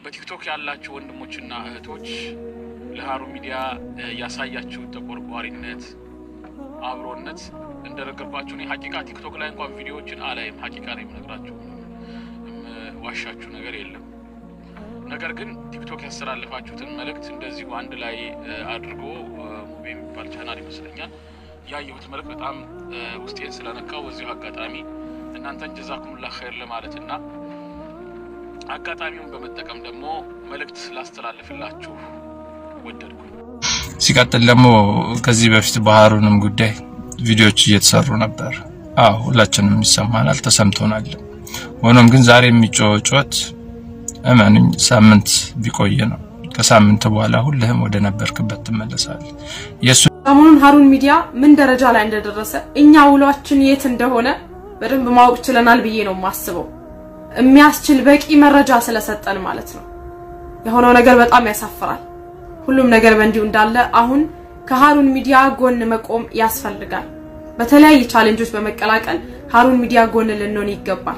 በቲክቶክ ያላችሁ ወንድሞችና እህቶች ለሀሩን ሚዲያ ያሳያችሁ ተቆርቋሪነት፣ አብሮነት እንደነገርኳችሁ እኔ ሀቂቃ ቲክቶክ ላይ እንኳን ቪዲዮዎችን አላይም። ሀቂቃ ነው የምነግራችሁ፣ ዋሻችሁ ነገር የለም። ነገር ግን ቲክቶክ ያስተላለፋችሁትን መልእክት እንደዚሁ አንድ ላይ አድርጎ ሙቤ የሚባል ቻናል ይመስለኛል ያየሁት መልእክት በጣም ውስጤን ስለነካው በዚሁ አጋጣሚ እናንተን ጀዛኩሙላ ኸይር ለማለትና አጋጣሚውን በመጠቀም ደግሞ መልእክት ላስተላልፍላችሁ ወደድኩ። ሲቀጥል ደግሞ ከዚህ በፊት በሀሩንም ጉዳይ ቪዲዮዎች እየተሰሩ ነበር። አዎ ሁላችንም ይሰማናል፣ ተሰምቶናል። ሆኖም ግን ዛሬ የሚጮህ ጩኸት እመኑኝ ሳምንት ቢቆይ ነው። ከሳምንት በኋላ ሁልህም ወደ ነበርክበት ትመለሳለህ። የእሱ ሰሞኑን ሀሩን ሚዲያ ምን ደረጃ ላይ እንደደረሰ እኛ ውሏችን የት እንደሆነ በደንብ ማወቅ ችለናል ብዬ ነው የማስበው። የሚያስችል በቂ መረጃ ስለሰጠን ማለት ነው። የሆነው ነገር በጣም ያሳፍራል። ሁሉም ነገር በእንዲሁ እንዳለ አሁን ከሀሩን ሚዲያ ጎን መቆም ያስፈልጋል። በተለያየ ቻሌንጆች በመቀላቀል ሀሩን ሚዲያ ጎን ልንሆን ይገባል።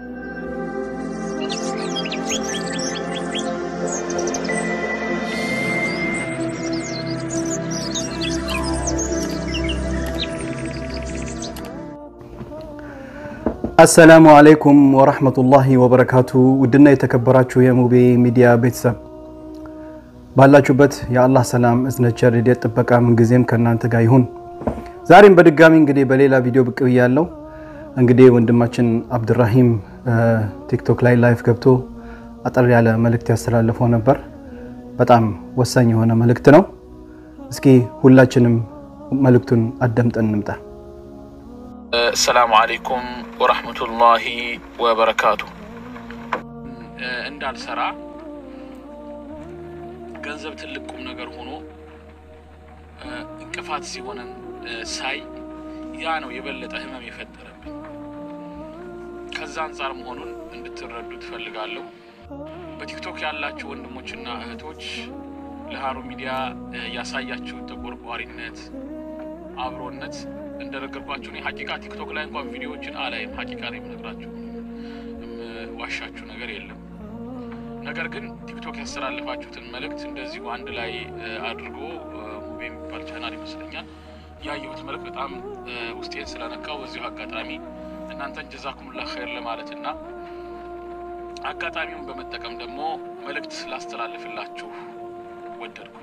አሰላሙ አለይኩም ወረህመቱላሂ ወበረካቱ። ውድና የተከበራችሁ የሙቤ ሚዲያ ቤተሰብ ባላችሁበት የአላህ ሰላም እዝነት፣ ቸር፣ ረድኤት፣ ጥበቃ ምንጊዜም ከእናንተ ጋር ይሁን። ዛሬም በድጋሚ እንግዲህ በሌላ ቪዲዮ ብቅ ብያለሁ። እንግዲህ ወንድማችን አብድራሂም ቲክቶክ ላይ ላይፍ ገብቶ አጠር ያለ መልእክት ያስተላለፈው ነበር። በጣም ወሳኝ የሆነ መልእክት ነው። እስኪ ሁላችንም መልእክቱን አዳምጠን እንምጣ። ሰላሙ አሌይኩም ወራህመቱላሂ ወበረካቱ። እንዳልሰራ ገንዘብ ትልቅ ቁም ነገር ሆኖ እንቅፋት ሲሆነን ሳይ ያ ነው የበለጠ ህመም የፈጠረብኝ። ከዛ አንጻር መሆኑን እንድትረዱ ትፈልጋለሁ። በቲክቶክ ያላችሁ ወንድሞችና እህቶች ለሀሩን ሚዲያ ያሳያችሁ ተቆርቋሪነት፣ አብሮነት እንደነገርኳችሁ እኔ ሀቂቃ ቲክቶክ ላይ እንኳን ቪዲዮዎችን አላይም። ሀቂቃ ነው የምነግራችሁ፣ ዋሻችሁ ነገር የለም። ነገር ግን ቲክቶክ ያስተላለፋችሁትን መልእክት እንደዚሁ አንድ ላይ አድርጎ ሙቤ የሚባል ቻናል ይመስለኛል ያየሁት መልእክት በጣም ውስጤን ስለነካው በዚሁ አጋጣሚ እናንተን ጀዛኩሙላ ኸይር ለማለትና አጋጣሚውን በመጠቀም ደግሞ መልእክት ላስተላልፍላችሁ ወደድኩ።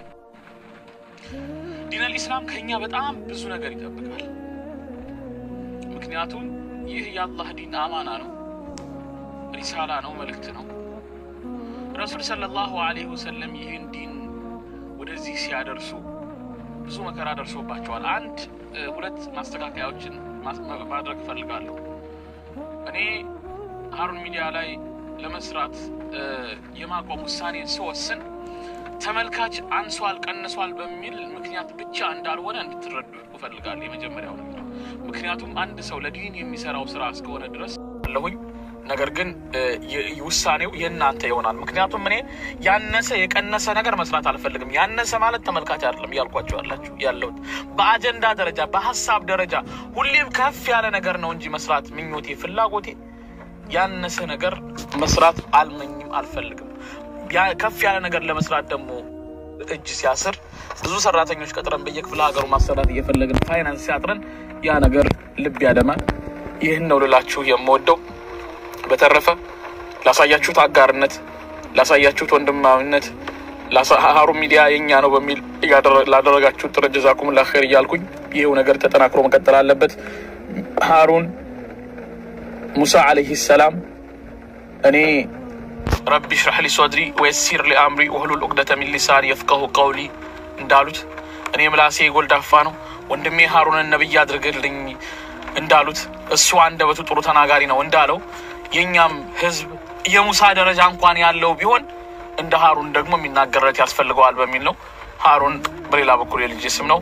ዲነል ኢስላም ከኛ በጣም ብዙ ነገር ይጠብቃል። ምክንያቱም ይህ የአላህ ዲን አማና ነው፣ ሪሳላ ነው፣ መልእክት ነው። ረሱል ሰለላሁ ዐለይሂ ወሰለም ይህን ዲን ወደዚህ ሲያደርሱ ብዙ መከራ ደርሶባቸዋል። አንድ ሁለት ማስተካከያዎችን ማድረግ እፈልጋለሁ። እኔ ሀሩን ሚዲያ ላይ ለመስራት የማቆም ውሳኔን ስወስን ተመልካች አንሷል ቀንሷል በሚል ምክንያት ብቻ እንዳልሆነ እንድትረዱ እፈልጋለሁ። የመጀመሪያው ነገር ምክንያቱም አንድ ሰው ለዲን የሚሰራው ስራ እስከሆነ ድረስ አለሁኝ። ነገር ግን ውሳኔው የእናንተ ይሆናል። ምክንያቱም እኔ ያነሰ የቀነሰ ነገር መስራት አልፈልግም። ያነሰ ማለት ተመልካች አይደለም እያልኳቸው ያላችሁ ያለሁት በአጀንዳ ደረጃ በሀሳብ ደረጃ ሁሌም ከፍ ያለ ነገር ነው እንጂ መስራት ምኞቴ፣ ፍላጎቴ ያነሰ ነገር መስራት አልመኝም፣ አልፈልግም። ከፍ ያለ ነገር ለመስራት ደግሞ እጅ ሲያስር ብዙ ሰራተኞች ቀጥረን በየክፍለ ሀገሩ ማሰራት እየፈለግን ፋይናንስ ሲያጥረን ያ ነገር ልብ ያደማል። ይህን ነው ልላችሁ የምወደው። በተረፈ ላሳያችሁት አጋርነት፣ ላሳያችሁት ወንድማዊነት ሀሩን ሚዲያ የኛ ነው በሚል ላደረጋችሁት ጥረት ጀዛኩሙላህ ኸይር እያልኩኝ ይህው ነገር ተጠናክሮ መቀጠል አለበት። ሀሩን ሙሳ ዓለይህ ሰላም እኔ ረቢ ሽራህ ሊ ሶድሪ ወየሲር ሊ አምሪ ወህሉል ዑቅደተ ሚን ሊሳኒ የፍቀሁ ቀውሊ እንዳሉት እኔ ምላሴ ጎልዳፋ ነው፣ ወንድሜ ሀሩንን ነብይ አድርግልኝ እንዳሉት እሱ አንደበቱ ጥሩ ተናጋሪ ነው እንዳለው የእኛም ህዝብ የሙሳ ደረጃ እንኳን ያለው ቢሆን እንደ ሀሩን ደግሞ የሚናገርለት ያስፈልገዋል በሚል ነው። ሀሩን በሌላ በኩል የልጅ ስም ነው።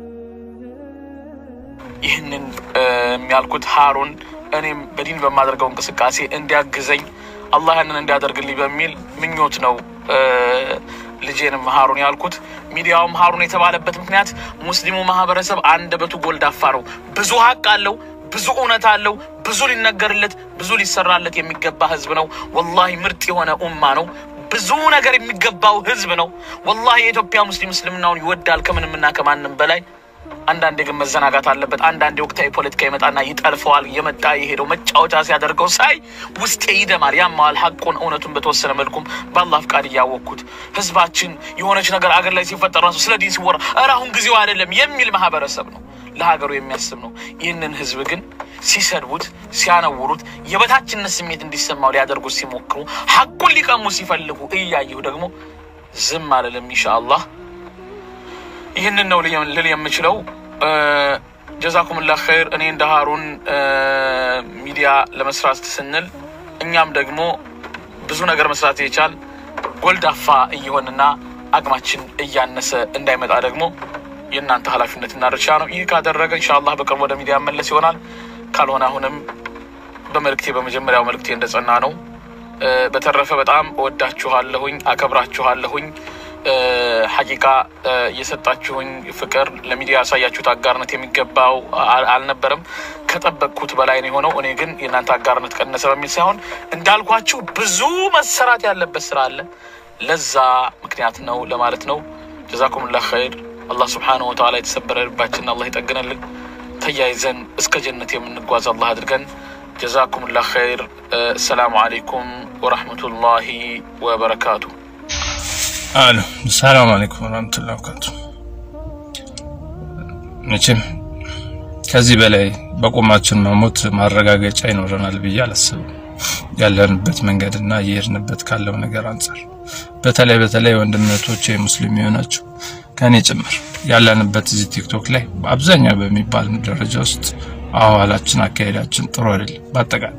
ይህንን የሚያልኩት ሀሩን እኔም በዲን በማደርገው እንቅስቃሴ እንዲያግዘኝ አላህ ያንን እንዲያደርግልኝ በሚል ምኞት ነው ልጄንም ሀሩን ያልኩት። ሚዲያውም ሀሩን የተባለበት ምክንያት ሙስሊሙ ማህበረሰብ አንደበቱ ጎልዳፋ ነው። ብዙ ሀቅ አለው፣ ብዙ እውነት አለው፣ ብዙ ሊነገርለት፣ ብዙ ሊሰራለት የሚገባ ህዝብ ነው። ወላሂ ምርጥ የሆነ ኡማ ነው። ብዙ ነገር የሚገባው ህዝብ ነው። ወላሂ የኢትዮጵያ ሙስሊም እስልምናውን ይወዳል ከምንምና ከማንም በላይ። አንዳንዴ ግን መዘናጋት አለበት። አንዳንዴ ወቅታዊ ፖለቲካ ይመጣና ይጠልፈዋል። የመጣ የሄደው መጫወቻ ሲያደርገው ሳይ ውስጤ ይደማል፣ ያማዋል። ሀቁን እውነቱን በተወሰነ መልኩም በአላህ ፍቃድ እያወቅኩት ህዝባችን የሆነች ነገር አገር ላይ ሲፈጠር ራሱ ስለ ዲን ሲወራ ኧረ አሁን ጊዜው አይደለም የሚል ማህበረሰብ ነው፣ ለሀገሩ የሚያስብ ነው። ይህንን ህዝብ ግን ሲሰድቡት፣ ሲያነውሩት፣ የበታችነት ስሜት እንዲሰማው ሊያደርጉት ሲሞክሩ፣ ሀቁን ሊቀሙ ሲፈልጉ እያየሁ ደግሞ ዝም አልልም ኢንሻአላህ። ይህንን ነው ልል የምችለው። ጀዛኩምላህ ኸይር። እኔ እንደ ሀሩን ሚዲያ ለመስራት ስንል እኛም ደግሞ ብዙ ነገር መስራት የቻል ጎልዳፋ እየሆንና አቅማችን እያነሰ እንዳይመጣ ደግሞ የእናንተ ኃላፊነትና ድርሻ ነው። ይህ ካደረገ ኢንሻአላህ በቅርብ ወደ ሚዲያ መለስ ይሆናል። ካልሆነ አሁንም በመልእክቴ በመጀመሪያው መልእክቴ እንደጸና ነው። በተረፈ በጣም እወዳችኋለሁኝ፣ አከብራችኋለሁኝ። ሐቂቃ የሰጣችሁኝ ፍቅር ለሚዲያ ያሳያችሁት አጋርነት የሚገባው አልነበረም። ከጠበቅኩት በላይ ነው የሆነው። እኔ ግን የእናንተ አጋርነት ቀነሰ በሚል ሳይሆን እንዳልኳችሁ ብዙ መሰራት ያለበት ስራ አለ። ለዛ ምክንያት ነው ለማለት ነው። ጀዛኩሙላህ ኸይር። አላህ ስብሓነሁ ወተዓላ የተሰበረ ልባችንን አላህ ይጠግንልን። ተያይዘን እስከ ጀነት የምንጓዝ አላህ አድርገን። ጀዛኩሙላህ ኸይር። ሰላሙ አለይኩም ወረሕመቱላሂ ወበረካቱ። አሎ ሰላም አለይኩም ወራህመቱላሂ ወበረካቱ። መቼም ከዚህ በላይ በቁማችን መሞት ማረጋገጫ ይኖረናል ብዬ አላስብም። ያለንበት መንገድና እየሄድንበት ካለው ነገር አንጻር በተለይ በተለይ ወንድምነቶች ሙስሊም የሆናችሁ ከኔ ጭምር ያለንበት እዚህ ቲክቶክ ላይ አብዛኛው በሚባል ደረጃ ውስጥ አዋላችን፣ አካሄዳችን ጥሩ አይደለም በአጠቃላይ።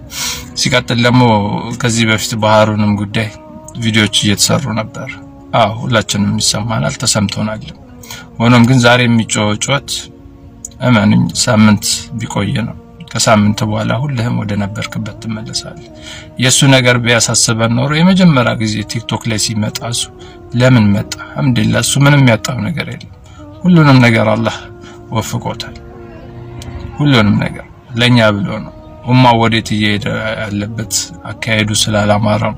ሲቀጥል ደግሞ ከዚህ በፊት ባህሩንም ጉዳይ ቪዲዮዎች እየተሰሩ ነበር። አዎ ሁላችንም ይሰማናል፣ ተሰምቶናል። ሆኖም ግን ዛሬ የሚጮህ ጩኸት እመንኝ ሳምንት ቢቆይ ነው። ከሳምንት በኋላ ሁልህም ወደ ነበርክበት ትመለሳለህ። የእሱ ነገር ቢያሳስበን ኖሮ የመጀመሪያ ጊዜ ቲክቶክ ላይ ሲመጣ እሱ ለምን መጣ? አልሐምዱሊላህ እሱ ምንም ያጣው ነገር የለም። ሁሉንም ነገር አላህ ወፍቆታል። ሁሉንም ነገር ለኛ ብሎ ነው። ኡማ ወዴት እየሄደ ያለበት አካሄዱ ስላላማረ ነው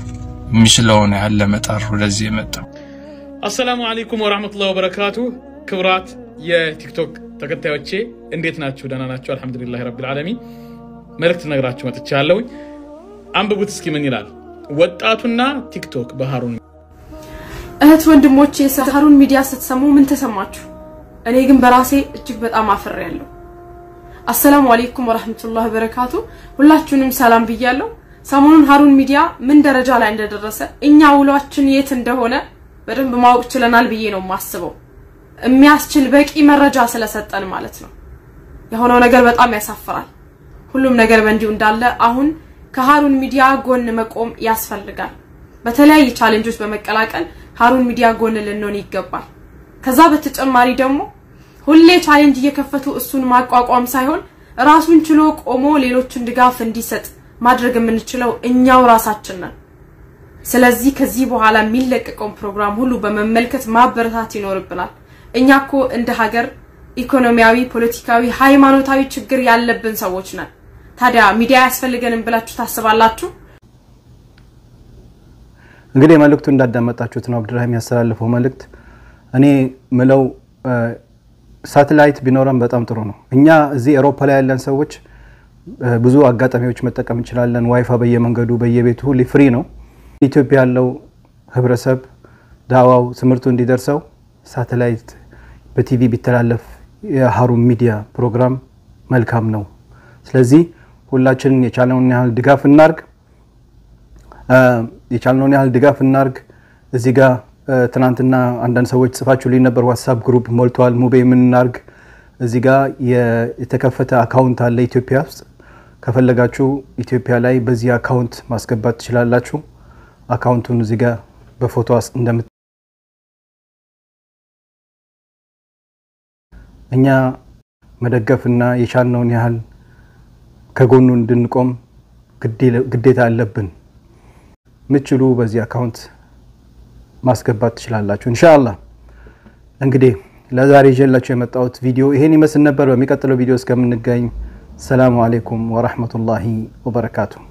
የሚችለውን ያህል ለመጣር ወደዚህ የመጣው። አሰላሙ አለይኩም ወራህመቱላሂ ወበረካቱ። ክብራት የቲክቶክ ተከታዮቼ እንዴት ናችሁ? ደህና ናችሁ? አልሐምዱሊላህ ረቢል ዓለሚን። መልእክት ነግራችሁ መጥቻለሁ። አንብቡት እስኪ ምን ይላል? ወጣቱና ቲክቶክ በሀሩን እህት ወንድሞቼ ስለ ሀሩን ሚዲያ ስትሰሙ ምን ተሰማችሁ? እኔ ግን በራሴ እጅግ በጣም አፍሬያለሁ። አሰላሙ አለይኩም ወራህመቱላሂ ወበረካቱ። ሁላችሁንም ሰላም ብያለሁ። ሰሞኑን ሀሩን ሚዲያ ምን ደረጃ ላይ እንደደረሰ እኛ ውሏችን የት እንደሆነ በደንብ ማወቅ ችለናል ብዬ ነው የማስበው። የሚያስችል በቂ መረጃ ስለሰጠን ማለት ነው። የሆነው ነገር በጣም ያሳፍራል። ሁሉም ነገር በእንዲሁ እንዳለ አሁን ከሀሩን ሚዲያ ጎን መቆም ያስፈልጋል። በተለያየ ቻሌንጆች በመቀላቀል ሀሩን ሚዲያ ጎን ልንሆን ይገባል። ከዛ በተጨማሪ ደግሞ ሁሌ ቻሌንጅ እየከፈቱ እሱን ማቋቋም ሳይሆን ራሱን ችሎ ቆሞ ሌሎችን ድጋፍ እንዲሰጥ ማድረግ የምንችለው እኛው ራሳችን ነን። ስለዚህ ከዚህ በኋላ የሚለቀቀውን ፕሮግራም ሁሉ በመመልከት ማበረታት ይኖርብናል። እኛ እኮ እንደ ሀገር ኢኮኖሚያዊ፣ ፖለቲካዊ፣ ሃይማኖታዊ ችግር ያለብን ሰዎች ነን። ታዲያ ሚዲያ ያስፈልገንም ብላችሁ ታስባላችሁ? እንግዲህ መልእክቱ እንዳዳመጣችሁት ነው አብድራሂም ያስተላለፈው መልእክት። እኔ ምለው ሳተላይት ቢኖረን በጣም ጥሩ ነው። እኛ እዚህ ኤሮፓ ላይ ያለን ሰዎች ብዙ አጋጣሚዎች መጠቀም እንችላለን። ዋይፋ በየመንገዱ በየቤቱ ሁሌ ፍሪ ነው። ኢትዮጵያ ያለው ህብረተሰብ ዳዋው ትምህርቱ እንዲደርሰው ሳተላይት በቲቪ ቢተላለፍ የሀሩን ሚዲያ ፕሮግራም መልካም ነው። ስለዚህ ሁላችንን የቻለውን ያህል ድጋፍ እናርግ፣ የቻልነውን ያህል ድጋፍ እናርግ። እዚህ ጋር ትናንትና አንዳንድ ሰዎች ጽፋችሁልኝ ነበር፣ ዋትሳፕ ግሩፕ ሞልተዋል። ሙቤ ምን እናርግ? እዚህ ጋር የተከፈተ አካውንት አለ ኢትዮጵያ ውስጥ። ከፈለጋችሁ ኢትዮጵያ ላይ በዚህ አካውንት ማስገባት ትችላላችሁ። አካውንቱን እዚህ ጋር በፎቶ እንደምት እኛ መደገፍና የቻልነውን ያህል ከጎኑ እንድንቆም ግዴታ አለብን። ምችሉ በዚህ አካውንት ማስገባት ትችላላችሁ። ኢንሻአላህ እንግዲህ ለዛሬ ይዤላችሁ የመጣሁት ቪዲዮ ይሄን ይመስል ነበር። በሚቀጥለው ቪዲዮ እስከምንገኝ ሰላሙ አሌይኩም ወራህመቱላሂ ወበረካቱ።